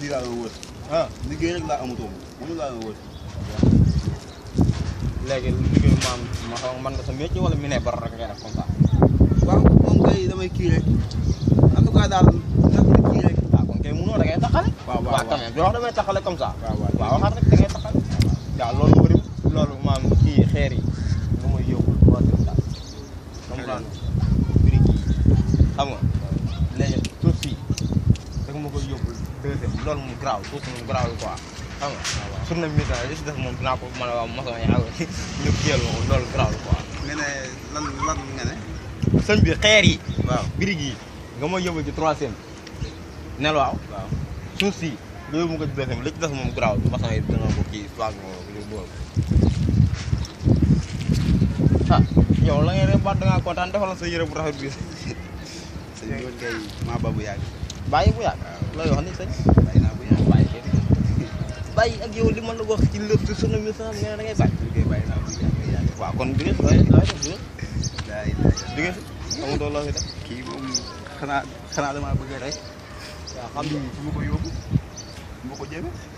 lii laa doon wër ah liggéey rek laa amutoon moom laa doon wër léegi liggéey maam ma xam man nga sa métier wala mi ne bar rek ngay def comme ça waaw moom kay damay kii rek en tout cas daal daf na kii rek waaw kon kay munoo da ngay taxale waaw waaw waaw quand même wax damay taxale comme ça waaw waaw waaw waxaat rek da ngay taxale waaw loolu bëri loolu maam kii xeer yi nga may yóbbu troisième daal comprendre brique yi xam nga léegi suuf si da nga ma koy yóbbu deuxième loolu mu garaaw suuf si moom garaaw quoi xam nga sur na mission li si def moom dinaa ko mën a wax maçon yi xam nga ñu kiyal ma ko loolu garaaw quoi nga ne lan lan nga ne sëñ bi xeer yi waaw brique yi nga may yóbbu ci troisième nel waaw waaw suuf si nga yóbbu ko ci deuxième li ci des moom garaaw maçon yi dina ko kii soit nga ko bool ah yow la ngay def baat da ngaa kontaan defal sa yére bu rafet bi sëñ bi woon kay maa ba bu yàgg bàyyi bu yàgg looy wax ni sëñ bàyyi naa bu yàgg bàyyi kay bàyyi ak yow li ma la wax ci lépp ci sunu mission nga ne da ngay bàyyi liggéey bàyyi naa bu yàgg yàgg waaw kon jóge looy looy def jóge daay daay jóge si xamutoo loo fi def kii moom xanaa xanaa damaa bëgg rek waaw xam xam ni fu ma ko yóbbu fu ma ko jëme